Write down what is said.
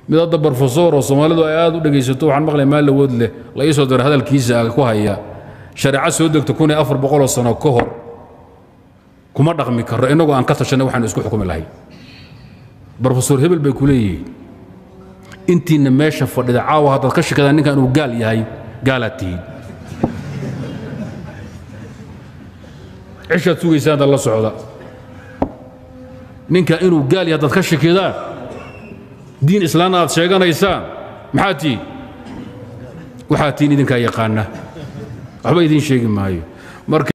mid hadda barofesor oo soomaalidu ay aad u dhegaysato waxaan maqlay maal lawood leh la ii soo dira hadalkiisa ku haya shareeco soo degta kun iyo afar boqoloo sano ka hor kuma dhaqmi karro innagoo aan ka tashanay waxaanu isku xukumi lahay brofesor hebel bay ku leeyihiin intiinna meesha fadhida caawa haddaad ka shakadaan ninkan inuu gaal yahay gaalaad tihiin cishaad sugaysaan hadda la socda ninka inuu gaal yahay haddaad ka shakidaan diin islaamna aad sheeganaysaan maxaa tihiin waxaa tihiin idinkaa yaqaana waxba idiin sheegi maayo marka